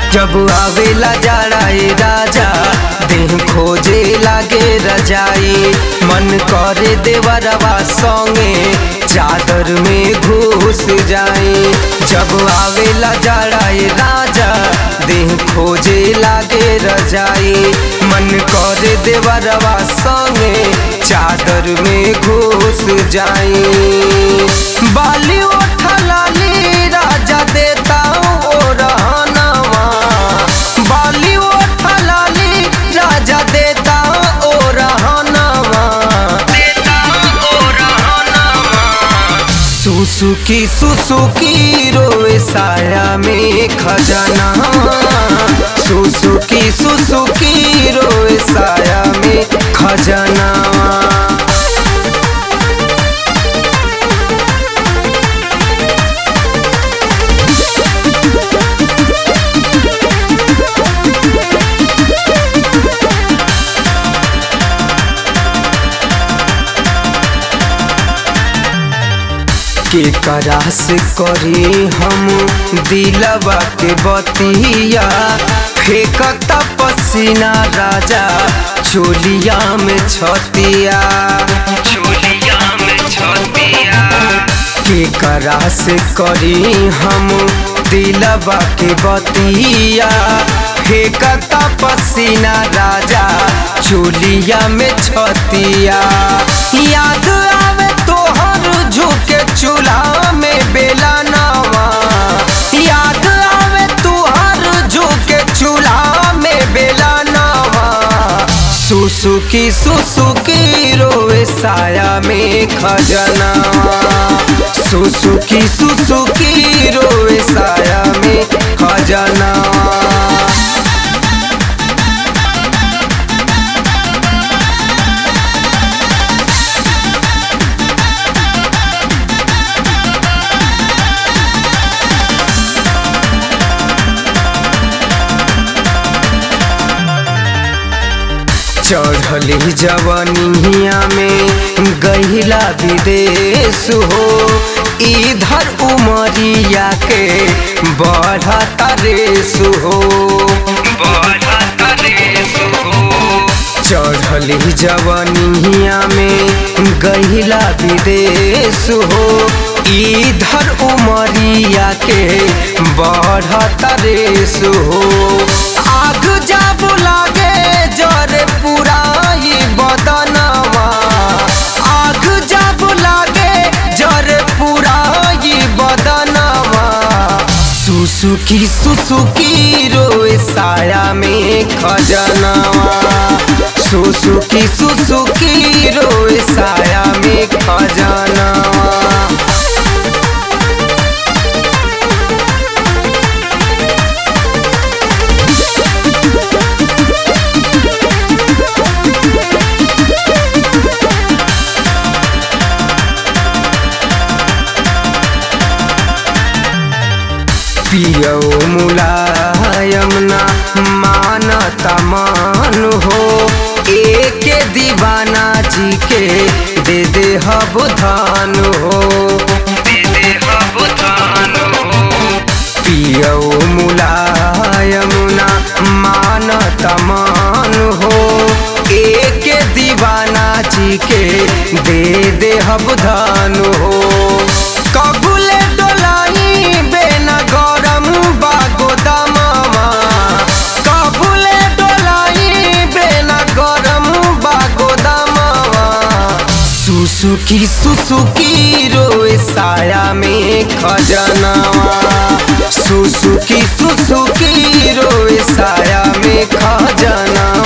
जब आवेला जाड़ाए राजा देह खोजे लागे रजाई मन करे देवरवा संगे चादर में घुस जाई जब आवेला जाड़ाए राजा देह खोजे लागे रजाई मन करे देवरवा संगे चादर में घुस जाई बाली उठलाली राजा देता ओ रहनवा बाली उठलाली राजा देता ओ रहनवा देता ओ रहनवा सुसुकी सुसुकी रोए साया में खजाना सुसुकी सुसुकी रोए साया में खजाना के करास करी हम दिलवा के बतिया फेंकता पसीना राजा चोलिया में छतिया चोलिया में छतिया के करास करी हम दिलवा के बतिया फेंकता पसीना राजा चोलिया में छतिया याद आवे तोहर झुके चूल्हा में बेला नवा याद आवे तुहर झुके चूल्हा में बेला नवा सुसुकी सुसुकी रोए साया में खजनावा सुसुकी सुसुकी रोए साया में खजनावा चढ़ली जवनिया में गहिला विदेश हो इधर उमरिया के बढ़ता रेस हो चढ़ली जवनिया में गहिला विदेश हो इधर उमरिया के बढ़ता रेस हो आग जब लागे जरे पुराई बदनवा आग जब लागे जरे पुराई बदनवा सुसुकी सुसुकी रोए साया में खजनवा सुसुकी सुसुकी रोए साया में खजनवा पियो मुलायम ना मानता मान हो एक दीवाना जी के दे दे हब धान हो पियो मुलायम ना मानता मान हो एक दीवाना जी के दे दे हब धान हो कबूले डोलाई बेना गरम बागो दमामा कबूले डोलाई बेना गरम बागो दमामा सुसुकी सुसुकी रोए साया में खजनावा सुसुकी सुसुकी रोए साया में खजनावा